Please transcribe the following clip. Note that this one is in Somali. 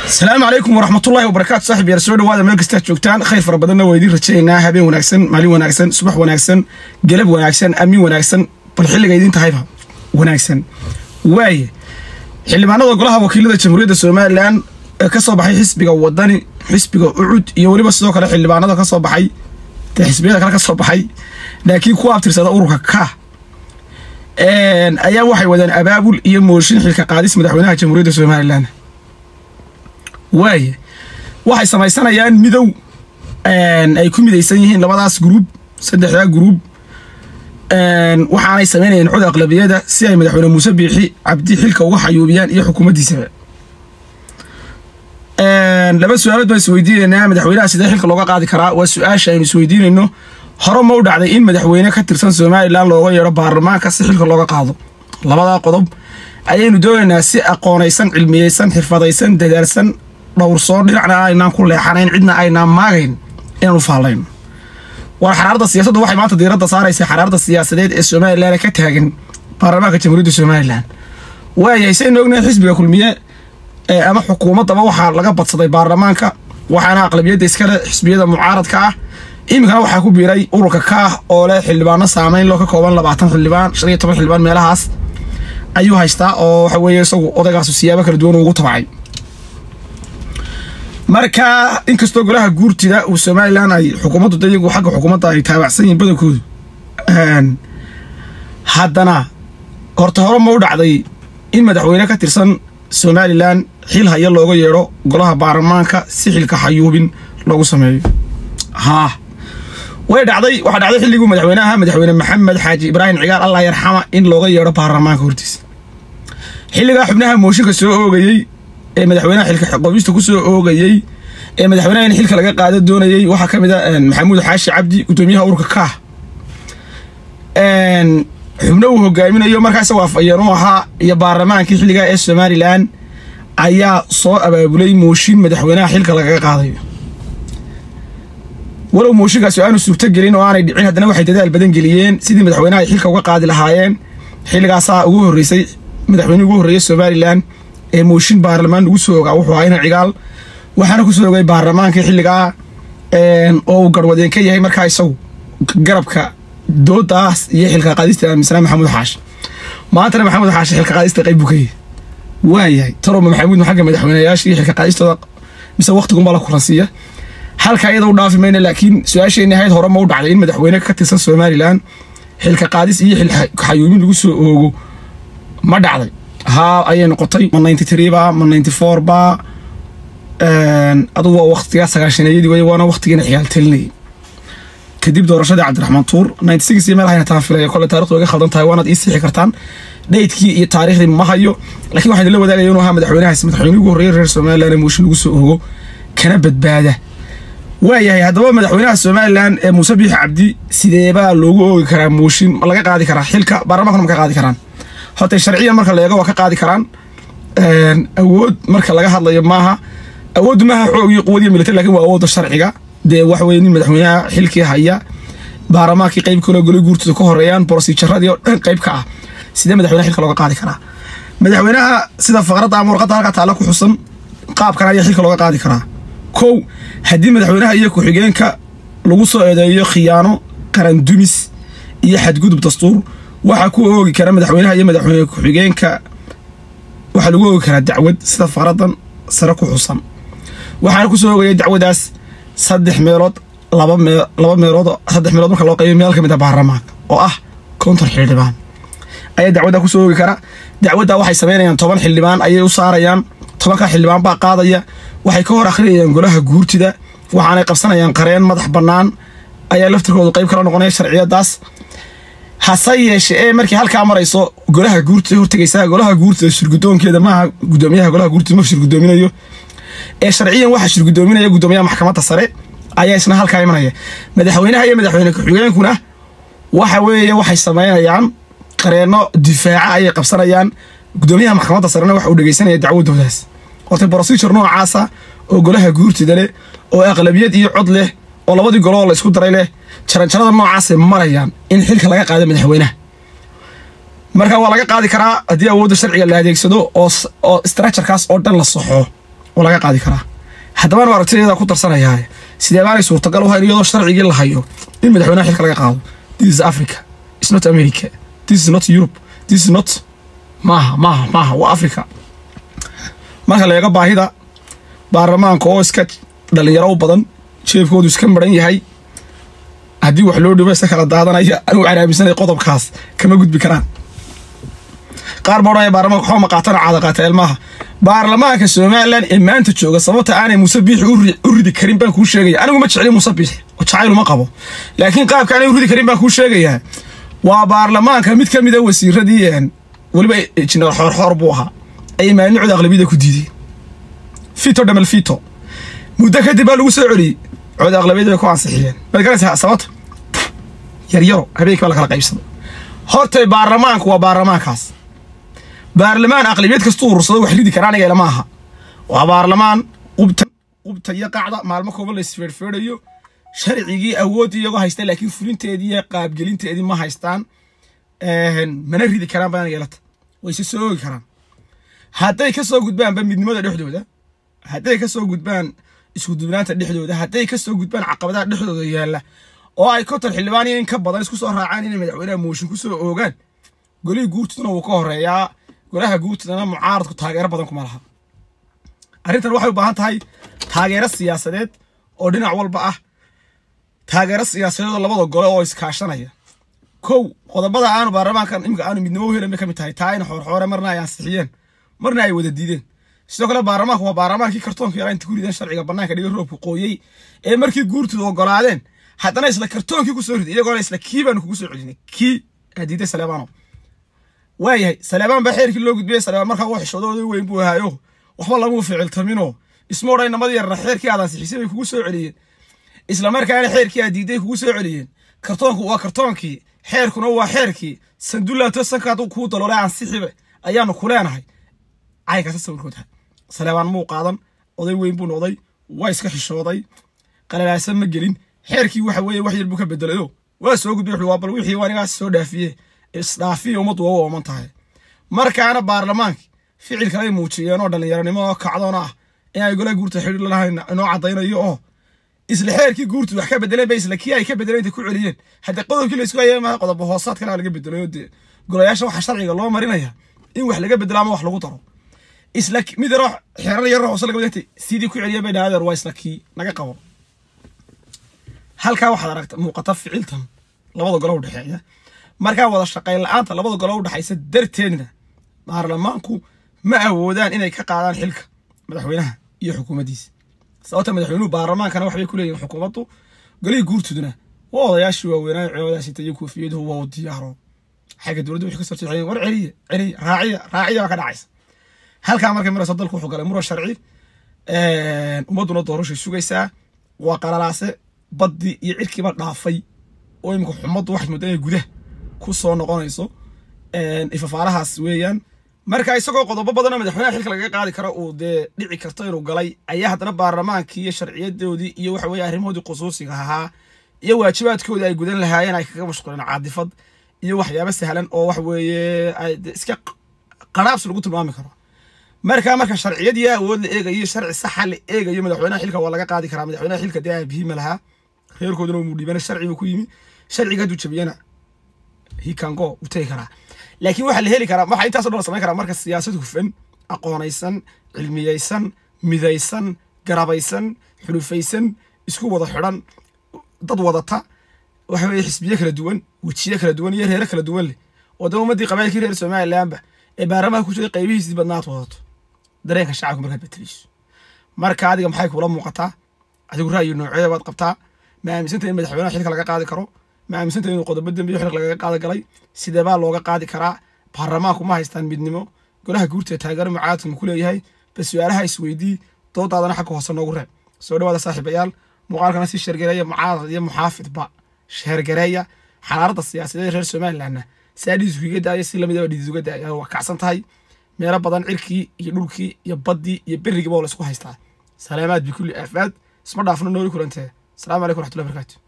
asalaamu calaykum waraxmatullahi wabarakaatu saaxib yaar soo dhawaada meel kastaad joogtaan khayr fara badanna waa idiin rajaynaynaa habeen wanaagsan maalin wanaagsan subax wanaagsan galab wanaagsan amiin wanaagsan bal xilliga idiin tahayba wanaagsan waaye xildhibaanada golaha wakiilada jamhuuriyadda somalilan ee ka soo baxay xisbiga wadani xisbiga ucud iyo weliba sidoo kale xildhibaanada ka soo baxay dee xisbiyada kale ka soo baxay laakiin kuwa abtirsada ururka ka ayaa waxay wadaan abaabul iyo mooshin xilka qaadis madaxweynaha jamhuuriyadda somalilan waaye waxay samaysanayaan midow ay ku midaysan yihiin labadaas gruub saddexdaa gruub waxaanay samaynayeen cod aqlabiyada si ay madaxweyne muuse biixi cabdi xilka uga xayuubiyaan iyo xukuumaddiisaba laba su-aalood baan isweydiinaynaa madaxweynaha sidee xilka looga qaadi karaa waa su-aasha aynu isweydiinayno hore ma u dhacday in madaxweyne ka tirsan somalilan looga yeedho baarlamaanka si xilka looga qaado labadaa qodob ayaynu doonaynaa si aqoonaysan cilmiyeysan xirfadaysan dadaalsan dhowrsoon dhinacna aynaan ku leexanayn cidna aynaan maagayn inaanu faallayno war xaraarada siyaasaddu waxay maanta diiradda saaraysaa xaraarada siyaasadeed ee somalilan ka taagan baarlamaanka jamhuuriyadda somalilan waayahay saynu ognahay xisbiga kulmiye ama xukuumaddaba waxaa laga badsaday baarlamaanka waxaana aqlabiyadda iskale xisbiyada mucaaradka ah iminkana waxaa ku biiray ururka kaah oo leh xildhibaano saamayn loo ka kooban labaatan xildhibaan shan iyo toban xildhibaan meelahaas ayuu haystaa oo waxa weeye isagu odaygaasu siyaabo kala duwan ugu tabacay marka inkastoo golaha guurtida uu somalilan ay xukuumaddu da iyagu xagga xukuumadda ay taabacsan yihiin badankoodu haddana horta hore ma u dhacday in madaxweyne ka tirsan somalilan xil haya looga yeedho golaha baarlamaanka si xilka xayuubin loogu sameeyo haa way dhacday waxaa dhacday xilliguu madaxweynaha madaxweyne maxamed xaaji ibraahim cigaal allah yarxama in looga yeedho baarlamaanka hortiisa xilligaa xubnaha mooshinka soo oogayey ee madaxweynaha xilka qoobista ku soo oogayey ee madaxweynaha in xilka laga qaado doonayey waxaa ka mid a maxamuud xaashi cabdi gudoomiyaha ururka kaah xubno uu hogaaminayo markaa isagoo afayeen u ahaa iyo baarlamaankii xilligaa ee somalilan ayaa soo abaabulay mooshin madaxweynaha xilka lagaga qaadayo walow mooshinkaasi aanu suurto gelin oo aanay dhicin haddana waxay dadaal badan geliyeen sidii madaxweynaha ay xilka uga qaadi lahaayeen xilligaasaa ugu horreysay madaxweynihii ugu horreeyey somalilan ee mooshin baarlamaan lagu soo ogaa wuxuu ahaa ina cigaal waxaana ku soo ogay baarlamaankii xilligaa oo uu garwadeen ka yahay markaa isagu garabka doodaas iyo xilka qaadista aaminsanaa maxamuud xaashi maantana maxamuud xaashi xilka qaadista qayb buu ka yahay waayahay taroma maxamuud xagga madaxweynayaasha iyo xilka qaadistooda mise waqtigunbaa la kulansiiya halka iyada u dhaafi mayna laakiin su-aasheenni ahayd hore ma u dhacday in madaxweyne ka tirsan somalilan xilka qaadis iyo xilka xayuumin lagu soo oogo ma dhacday haa ayay noqotay ma ninety three ba ma ninety four ba adugu waa waqtigaa sagaashaneeyadii wey waana waqtigiina xiyaal talinayay kadib doorashadii cabdiraxmaan tuur ninety six iyo meel hayna taan filaya kole taarikhdu iga khaldan tahay waanaad ii sixi kartaan dheydkii iyo taariikhdii ma hayo laakiin waxaan idinla wadaagaya inuu ahaa madaxweynahaas madaxweynihii ugu horreeyay reer somalilan ee mooshin lagu soo oogo kana badbaada waayahay haddaba madaxweynaha somalilan ee muuse biixi cabdi sideebaa loogu oogi karaa mooshin ma laga qaadi karaa xilka baarlamankuna ma ka qaadi karaan horta sharciyan marka la eego waa ka qaadi karaan awood marka laga hadlayo maaha awooddu maaha xoog iyo quwad iyo military lakin waa awoodda sharciga dee waxa weye nin madaxweynaha xilkii haya baarlamaankii qayb kaloo golay guurtooda ka horeeyaan borosijaradii oo dhan qayb ka ah sidee madaxweynaha xilka looga qaadi karaa madaxweynaha sida faqradda ama warqadda halka taalla ku xusan qaabkan ayaa xilka looga qaadi karaa kow haddii madaxweynaha iyo ku-xigeenka lagu soo eedeeyo khiyaano qaran dumis iyo xadgudub dastuur waxaa ku oogi kara madaxweynaha iyo madaxweyne ku-xigeenka waxaa lagu oogi karaa dacwad sida faqradan sare ku xusan waxaana ku soo oogaya dacwadaas saddex meelood laba mee laba meelood saddex meelood marka loo qaybiyo meel ka mid a baarlamaanka oo ah konton xildhibaan ayaa dacwaddaa ku soo oogi kara dacwaddaa waxay samaynayaan toban xildhibaan ayay u saarayaan tobankaa xildhibaan baa qaadaya waxay ka hor akhriyayaan golaha guurtida waxaanay qabsanayaan qareen madax bannaan ayaa laftirkoodu qayb kala noqonaya sharciyadaas hase yeeshe ee markii halkaa marayso golaha guurtida hortegaysaa golaha guurtida shirgudoonkeeda maaha gudoomiyaha golaha guurtida ma shirgudoominayo ee sharciyan waxaa shirgudoominaya gudoomiyaha maxkamadda sare ayaa isna halkaa imanaya madaxweynaha iyo madaxweyne ku-xigeenkuna waxa weeye waxay samaynayaan qareenno difaaca ayay qabsanayaan gudoomiyaha maxkamadda sarena waxa uu dhegeysanaya dacwadoodaas horta brosijur noocaasa oo golaha guurtida leh oo aqlabiyad iyo cod leh oo labadii goloo la isku daray leh jaranjarada noocaasay marayaan in xilka laga qaado madaxweynaha marka waa laga qaadi karaa haddii awoodda sharciga la adeegsado oo structurekaas oo dhan la saxo oo laga qaadi karaa haddaba anu aragtidayda ku darsanayaa sidee baanay suurtagal u hayn iyadoo sharcigii la hayo in madaxweynaha xilka laga qaado this is africa is not america this is not europe this is not maaha maaha maaha waa africa marka la eego baahida baarlamaanka oo iska dhalinyaro u badan jeebkoodu iska maran yahay haddii wax loo dhibo isa kala daadanaya anigu waxaan aaminsanaya qodobkaas kama gudbi karaan qaar baa odhanaya baarlamaanka waxba ma qaatana caada qaata ilmaha baarlamaanka somalilan ee maanta jooga sababta aanay muuse biixi u ridi karin baan kuu sheegaya anigu ma jecli muuse biixi oo jacayl uma qabo laakiin qaabka aanay u ridi karin baan kuu sheegayaa waa baarlamaanka mid ka mida wasiiradii weliba injineer xoorxoor buu ahaa ayay maanicooda aqlabiyada ku diideen fito dhamal fito muddo kadib baa lagu soo celiyey cooda aqlabiyada bay ku ansixiyeen maad garanaysaa sababta yaryaro habeenkii baa la kala qaybsado hortay baarlamaanku waa baarlamaankaas baarlamaan aqlabiyad kastuu urursado wax ridi kara aniga ilama aha waa baarlamaan qubta qubta iyo qacda maalmo kooban la isfeerfeerayo sharcigii awooddii iyagoo haysta laakiin fulinteedii iyo qaabgelinteedii ma haystaan mana ridi karaan baan yeelata wayse soo oogi karaan hadday ka soo gudbaanba midnimada dhexdooda hadday ka soo gudbaan iskudubnaanta dhexdooda hadday ka soo gudbaan caqabadaha dhexdooda yaalla oo ay konton xildhibaan iyo in ka badan isku soo raacaan inay madaxweynaha mooshin ku soo oogaan golihii guurtidana wuu ka horeeyaa golaha guurtidana mucaaradku taageero badan kuma laha arrintan waxay u baahan tahay taageero siyaasadeed oo dhinac walba ah taageero siyaasadeed oo labada gole oo iskaashanaya kow qodobada aanu baarlamaankan imika aanu midnimo u helin bay ka mid tahay taa in xoorxoore marna ay ansixiyeen marna ay wada diideen sidoo kale baarlamaanku waa baarlamaankii kartoonka yaraa inta ku rideen sharciga bannaanka dhiga roobku qooyey ee markii guurtooda ogolaadeen haddana isla kartoonkii ku soo riday iyagoona isla kii baanu kugu soo celinay kii diiday saleebaano waayahay saleebaan baa xeerkii loo gudbiyey saleebaan markaa uu xishoodooda weyn buu ahaayo waxba lamuu ficiltaminoo isma odhan namadii yarna xeerkii aad ansixisay bay kugu soo celiyeen isla markaana xeerkii aad diiday kugu soo celiyeen kartoonku waa kartoonkii xeerkuna waa xeerkii sandullaato sankaad kuu daloolay ansixiba ayaanu ku leenahay caynkaasa sawirkooda saleebaan muu qaadan oday weyn buu noqday waa iska xishooday qalalaasan ma gelin xeerkii waxa weeye wax yar buu ka bedelayo waa soo gudbay waa bal wixii anigaas soo dhaafiye isdhaafiya ummaddu waa u ooman tahay markaana baarlamaankii ficil kalay muujiyeen oo dhallinyaronimo oo kacdoona ah in ay golaha guurta xidhiir lalahayn inoo caddaynayo oo isla xeerkii guurtu wax ka bedeleen ba isla kii ay ka bedeleen intay ku celiyeen hadda qodobkii laysku hayay maaha qodobo hoosaad kale laga bedelayo dee golayaasha waxa sharciga loo marinaya in wax laga bedelo ama wax lagu daro isla mid yaroo xeerar yaroo hoose laga bedentay sidii ku celiyeen bay dhaadeer waa isla kii naga qabo halkaa waxaad aragta muuqata ficiltan labada golo udhexeeya markaa wada shaqayn la-aanta labada golo udhexaysa darteedna baarlamaanku ma awoodaan inay ka qaadaan xilka madaxweynaha iyo xukuumaddiisa sababta madaxweynuhu baarlamaankana waxbay ku leeyihin xukuumaddu golihii guurtuduna waa odayaashii waaweynaayo ceebadaasita iyo koofiyadu waa u diyaaro xagga dowladda wixii ka soo jeexeen war celiya celiya raaciya raaciya baa ka dhacaysa halkaa markay marayso dalku wuxuu galay muran sharci ummadduna doorashay sugaysaa waa qalalaase baddii iyo cirkiiba dhaafay oo imika xumaddu waxay moodaa inay gudaha ku soo noqonayso ifafaalahaas weeyaan marka isagoo qodobo badanoo madaxweynaha xilka lagaga qaadi karo uu dee dhici karto inuu galay ayaa haddana baarlamaankii iyo sharciyadoodii iyo waxa weye arrimahoodii khusuusiga ahaa iyo waajibaadkoodii ay gudan lahaayeen ay kaga mashquuleen caadifad iyo waxyaabo sahlan oo wax weeye iska qaraabs lagu tilmaami karo marka marka sharciyadii awood la eegayo sharci saxa la eegayo madaxweynaha xilka waa laga qaadi karaa madaxweynaha xilka dee aabihima lahaa reerkooduna uu dhiibana sharci buu ku yimi sharciga hadduu jabiyana he can go uu tegi karaa laakiin waxaa la heli karaa waxaa intaasoo dhan la samayn karaa marka siyaasad hufan aqoonaysan cilmiyeysan midaysan garabaysan xulufaysan isku wada xidhan dad wadata waxa weye xisbiye kala duwan wejiye kala duwan iyo reere kala duwan leh oo dee ummaddii qabailkii reer somalilanba ee baarlamaanka ku jiray qaybihiisii badnaad wadato dareenka shacabka markaad betelayso marka adiga maxay kuula muuqataa adigu ra'yi noocee baad qabtaa ma aaminsanta in madaxweynaha xilka laga qaadi karo ma aaminsanta inuu qodobo dembiyo xilka lagaga qaadi galay sidee baa looga qaadi karaa baarlamaanku ma haystaan midnimo golaha guurta taageero mucaaradka ma ku leeyahay bas su-aalaha isweydii doodaadana xagga hoose noogu reeb soo dhawaada saaxiibayaal muuqaalkana si sheergareeya mucaarad iyo muxaafidba sheergareeya xalaaradda siyaasadeed reer somalilandna saa dhiis uga daaya si lamidaba dhiis uga daaya waa kacsan tahay meelo badan cirkii iyo dhulkii iyo baddii iyo berigiiba oo la isku haystaa salaamaad bikulli aafaad isma dhaafno nooli kulantee asalaamu calaykum raxmatullahi barakaatu